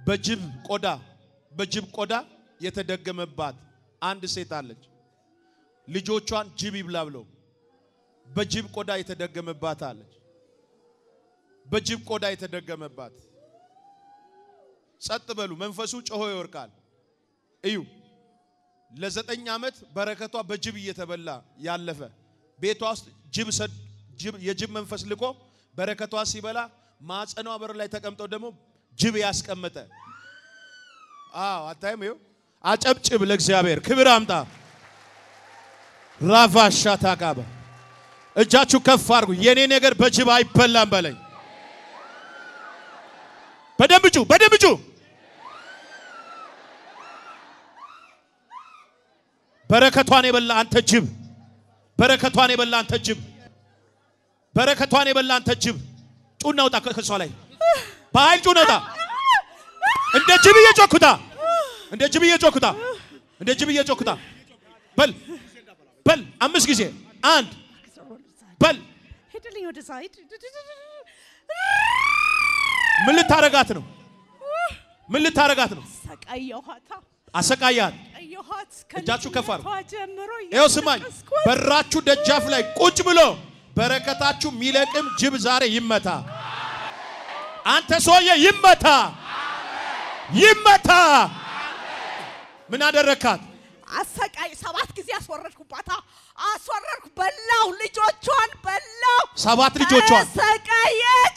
በጅብ ቆዳ በጅብ ቆዳ የተደገመባት አንድ ሴት አለች። ልጆቿን ጅብ ይብላ ብለው በጅብ ቆዳ የተደገመባት አለች። በጅብ ቆዳ የተደገመባት ጸጥ በሉ። መንፈሱ ጮሆ ይወርቃል። እዩ። ለዘጠኝ ዓመት በረከቷ በጅብ እየተበላ ያለፈ ቤቷ ውስጥ ጅብ ሰድ ጅብ የጅብ መንፈስ ልኮ በረከቷ ሲበላ ማጸኗ በር ላይ ተቀምጠው ደግሞ ጅብ ያስቀመጠ። አዎ አታይም? ይኸው አጨብጭብ፣ ለእግዚአብሔር ክብር አምጣ። ራቫሻ ታቃበ እጃችሁ ከፍ አድርጉ። የኔ ነገር በጅብ አይበላም በለኝ። በደንብ ጩ፣ በደንብ ጩ። በረከቷን የበላ አንተ ጅብ፣ በረከቷን የበላ አንተ ጅብ፣ በረከቷን የበላ አንተ ጅብ፣ ጩና ውጣ ከሷ ላይ በኃይል ጩና ውጣ። እንደ ጅብ እየጮኩታ፣ እንደ ጅብ እየጮኩታ፣ እንደ ጅብ እየጮኩታ። በል በል፣ አምስት ጊዜ አንድ በል። ሄድልኝ ወደ ሳይድ ምን ልታረጋት ነው? ምን ልታረጋት ነው? ሰቃየኋታ አሰቃያት። ሰቃየኋት እጃችሁ ከፍ አድርጉ። ከልጅነቷ ጀምሮ ይኸው ስማኝ፣ እያለቀስኩ በራችሁ ደጃፍ ላይ ቁጭ ብሎ በረከታችሁ የሚለቅም ጅብ ዛሬ ይመታ። አንተ ሰውዬ ይመታ፣ ይመታ። ምን አደረካት? አሰቃይ ሰባት ጊዜ አስወረድኩባታ አስወረድኩ በላው ልጆቿን በላው ሰባት ልጆቿን ሰቃየች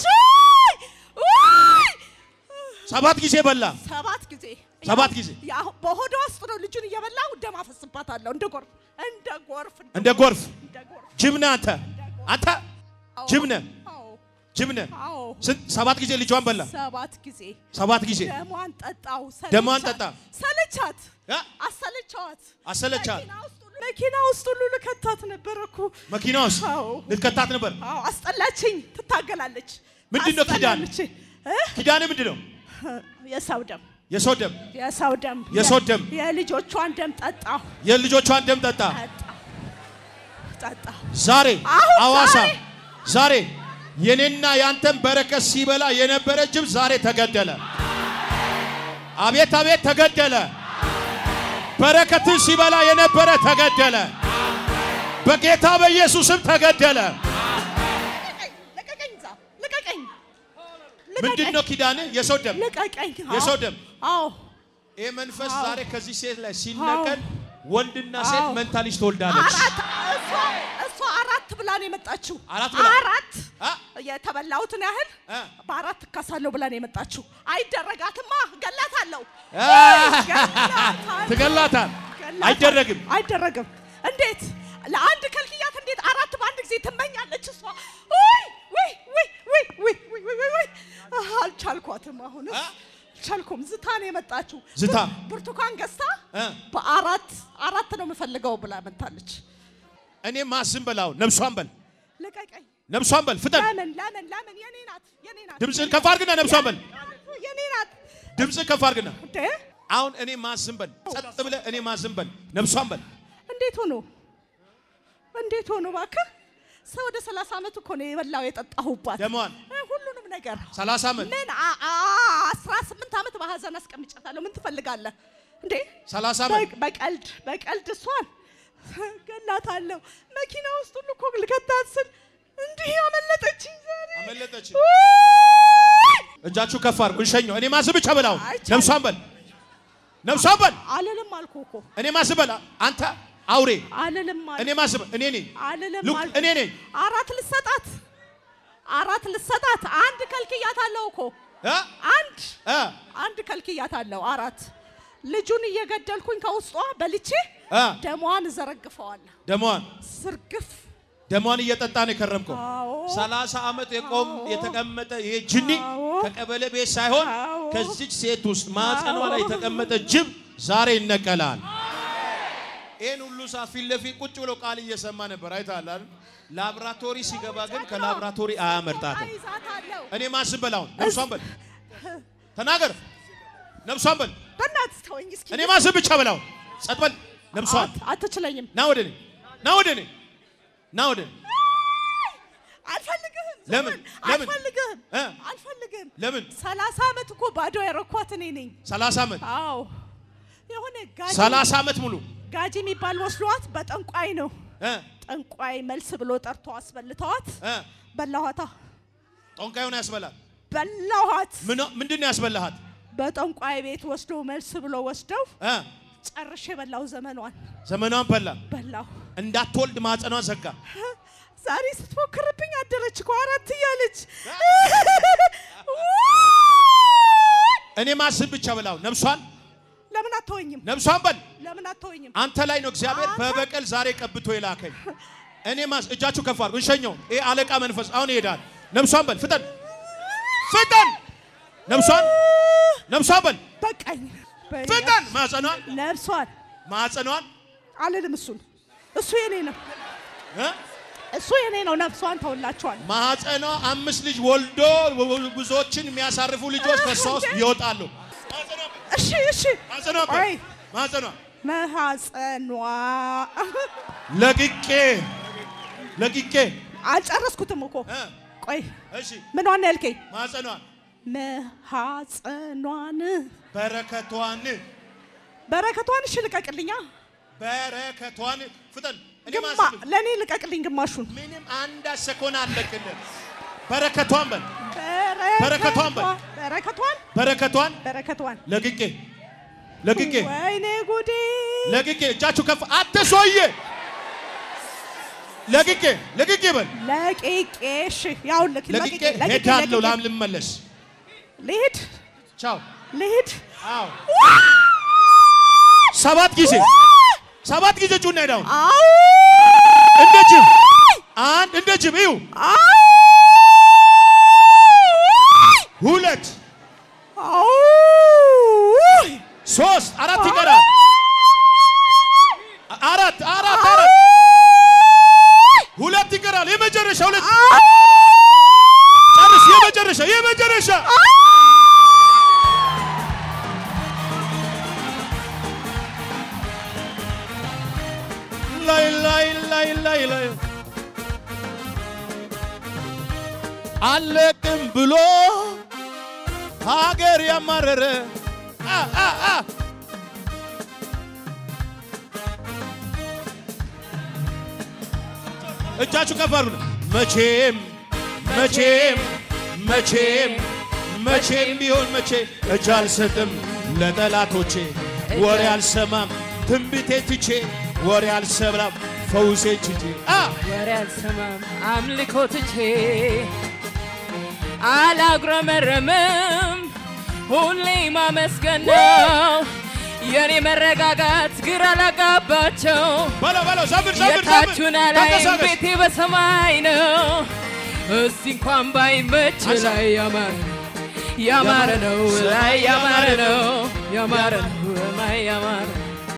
ሰባት ጊዜ በላ። ሰባት ጊዜ ሰባት ጊዜ ያው በሆዷ ውስጥ ነው ልጁን እየበላው ደም አፈስባታለሁ እንደ ጎርፍ እንደ ጎርፍ እንደ ጎርፍ እንደ ጎርፍ ጅብ ነህ አንተ። አንተ አዎ፣ ጅብ ነህ፣ አዎ ጅብ ነህ። አዎ ስንት ሰባት ጊዜ ልጇን በላ። ሰባት ጊዜ ሰባት ጊዜ ደሟን ጠጣው ደሟን ሰለቻት። ጠጣ። ሰለቻት እ? አሰለቻት አሰለቻት። መኪና ውስጥ ሁሉ- መኪና ውስጥ ሁሉ ልከታት ነበረ እኮ መኪና ውስጥ አዎ ልትከታት ነበር። አዎ አስጠላችኝ ትታገላለች ምንድን ነው ኪዳን? አስጠላለች። እ? ኪዳን ምንድን ነው? የሰው ደም የሰው ደም የሰው ደም የሰው ደም የልጆቿን ደም ጠጣሁ የልጆቿን ደም ጠጣ። ጠጣሁ ጠጣሁ ዛሬ አሁን አዋሳ ዛሬ ዛሬ የኔና ያንተን በረከት ሲበላ የነበረ ጅብ ዛሬ ተገደለ። አቤት አቤት ተገደለ። በረከትን ሲበላ የነበረ ተገደለ። በጌታ በኢየሱስም ተገደለ። ልቀቀኝ ልቀቀኝ እዛ ልቀቀኝ ምንድን ነው ኪዳን? የሰው ደም ልቀቀኝ አዎ። የሰው ደም። አዎ ይህ መንፈስ አዎ። ዛሬ ከዚህ ሴት ላይ ሲነቀል ወንድና ሴት አዎ። መንታ ልጅ ትወልዳለች። አራት እሷ እሷ አራት ብላ ነው የመጣችው አራት ብላ? አራት አ? የተበላሁትን ያህል አ? በአራት እካሳለሁ ብላ ነው የመጣችው አይደረጋትማ ገላታለሁ አ? ገላታለሁ። ትገላታል። ገላታለሁ። አይደረግም። አይደረግም እንዴት ለአንድ ከልክያት እንዴት አራት በአንድ ጊዜ ትመኛለች እሷ ውይ ውይ ውይ ውይ ውይ ውይ ውይ ውይ ውይ አህ፣ አልቻልኳትም አሁን አ? አልቻልኩም ዝታ ነው የመጣችው ዝታ? ብር- ብርቱካን ገዝታ እ? በአራት አራት ነው የምፈልገው ብላ መታለች እኔ ማስም በላው ነብሷን በል ልቀቀኝ ነብሷን በል ፍጠን። ለምን ለምን ለምን የኔ ናት የኔ ናት ድምፅህን ከፍ አድርግና ነብሷን በል። የኔ ናት ድምፅህን ከፍ አድርግና እንዴ አሁን እኔ ማዝም በል። ጸጥ ብለህ እኔ ማዝም በል። ነብሷን በል። እንዴት ሆኖ እንዴት ሆኖ እባክህ ሰው ወደ 30 ዓመት እኮ ነው የበላው የጠጣሁባት ደሟን እ፣ ሁሉንም ነገር 30 ዓመት ምን አ- አ- 18 ዓመት በሀዘን አስቀምጫታለሁ ምን ትፈልጋለህ እንዴ 30 ዓመት በ- በቀልድ በቀልድ እሷን ገላታለሁ መኪና ውስጥ ሁሉ እኮ ልከታት ስል እንዲህ አመለጠችኝ ዛሬ አመለጠች። ውይ! እጃችሁ ከፍ አድርጉ። እንሸኘው። እኔ ማዝም ብቻ በል። አሁን አይቻልም። ነብሷን በል። ነብሷን በል። አልልም አልኩህ እኮ እኔ ማዝም በል። አንተ አውሬ አልልም እኔ አልኩህ ማዝም እኔ ነኝ። አልልም ሉክ አልኩህ እኔ ነኝ። አራት ልሰጣት አራት ልሰጣት አንድ ከልክያታለሁ እኮ እ? አንድ እ? አንድ ከልክያታለሁ አራት ልጁን እየገደልኩኝ ከውስጧ በልቼ እ? ደሟን እዘረግፈዋለሁ ደሟን ስርግፍ ደሟን እየጠጣ ነው የከረምከው። አዎ 30 ዓመት የቆም አዎ። የተቀመጠ ይሄ ጅኒ አዎ። ከቀበሌ ቤት ሳይሆን አዎ። ከዚች ሴት ውስጥ ማጸኗ ላይ አዎ። የተቀመጠ ጅብ ዛሬ ይነቀላል። ይህን ሁሉ ሰዓት ፊት ለፊት ቁጭ ብሎ ቃል እየሰማ ነበር። አይተሃል አይደል? ላብራቶሪ ሲገባ ግን ከላብራቶሪ አያመርጣትም። አይዛታለሁ እኔ ማስብ በል አሁን ነብሷን በል ተናገር፣ ነብሷን በል በእናትህ ተወኝ እስኪ እኔ ማስብ ብቻ በል አሁን ጸጥ በል ነብሷን አት- አትችለኝም ና ወደ እኔ ና ወደ እኔ ና ወደ እኔ አልፈልግህም። ለምን? ዘመን፣ ለምን? አልፈልግህም እ? አልፈልግህም። ለምን ሰላሳ ዓመት እኮ ባዶ ያረኳት እኔ ነኝ። 30 ዓመት አዎ የሆነ ጋጂ 30 ዓመት ሙሉ ጋጂ የሚባል ወስዷት በጠንቋይ ነው እ ጠንቋይ መልስ ብሎ ጠርቶ አስበልተዋት እ በላኋታ ጦንቃዩን ያስበላል። በላኋት። ምን ምንድን ነው ያስበላሃት? በጠንቋይ ቤት ወስዶ መልስ ብሎ ወስደው እ ጨርሼ በላው። ዘመኗን ዘመኗን በላ። በላው። እንዳትወልድ ማጸኗን ዘጋ። ዛሬ ስትሞክርብኝ አደረች እኮ አራት እያለች እኔ ማስብ ብቻ በላው። ነፍሷን ለምን አትወኝም? ነፍሷን በል። ለምን አትወኝም? አንተ ላይ ነው እግዚአብሔር አንተ- በበቀል ዛሬ ቀብቶ የላከኝ። እኔ ማስ እጃችሁ ከፍ አድርጉ። እንሸኘው። ይሄ አለቃ መንፈስ አሁን ይሄዳል። ነፍሷን በል። ፍጠን ፍጠን። ነፍሷን ነፍሷን በል። በቃኝ። ፍጠን። ማጸኗን ነፍሷን ማጸኗን አልልም። እሱን እሱ የኔ ነው፣ እ እሱ የኔ ነው። ነፍሷን ተውላችኋል። ማጸኗ አምስት ልጅ ወልዶ ብዙዎችን የሚያሳርፉ ልጆች ከሷ ውስጥ ይወጣሉ። ማጸኗን በል። እሺ እሺ። ማጸኗን በል። ቆይ ማጸኗን መሐፀኗ ለቅቄ ለቅቄ አልጨረስኩትም እኮ እ ቆይ እሺ ምን ዋና ያልከኝ? ማጸኗን መሐፀኗን በረከቷን በረከቷን እሺ ልቀቅልኛ። በረከቷን ፍጠን። እኔ ግማ ማስብ ለእኔ ልቀቅልኝ ግማሹን። ምንም አንድ ሰኮን አለቅልን። በረከቷን በል በረከቷን በል። በረከቷን በረከቷን በረከቷን ለቅቄ ለቅቄ ወይኔ ጉዴ ለቅቄ እጃችሁ ከፍ አትሶዬ ለቅቄ ለቅቄ በል ለቂቄ እሺ ያው ልክ ለቅቄ ሄዳለሁ ላም ልመለስ ልሂድ ቻው ልሂድ አዎ ሰባት ጊዜ ሰባት ጊዜ ጩና ሄዳው አው እንደ ጅብ አንድ እንደ ጅብ እዩ ሁለት አው ሶስት አራት ይቀራል አራት አራት አራት ሁለት ይቀራል የመጨረሻ ሁለት ጨርስ የመጨረሻ የመጨረሻ ላይ ላይ ላይ ላይ ላይ አለቅም ብሎ ሀገር ያማረረ አ አ አ እጃችሁ ከፍ አድርጉ። መቼም መቼም መቼም መቼም ቢሆን መቼ እጅ አልሰጥም ለጠላቶቼ፣ ወሬ አልሰማም ትንቢቴ ትቼ፣ ወሬ አልሰማም ፈውሴ ትቼ አ ወሬ አልሰማም አምልኮ ትቼ አላጉረመረምም ሁሌ ማመስገን ነው የኔ መረጋጋት ግራ ላጋባቸው በለው በለው ዘምር ዘምር ዘምር የታችሁን ላይ ተንቀሳቀስ። ቤቴ በሰማይ ነው እስቲ እንኳን ባይመች አንሳ። ላይ ያማረ ያማረ ነው ላይ ያማረ ነው ያማረ ነው ላይ ያማረ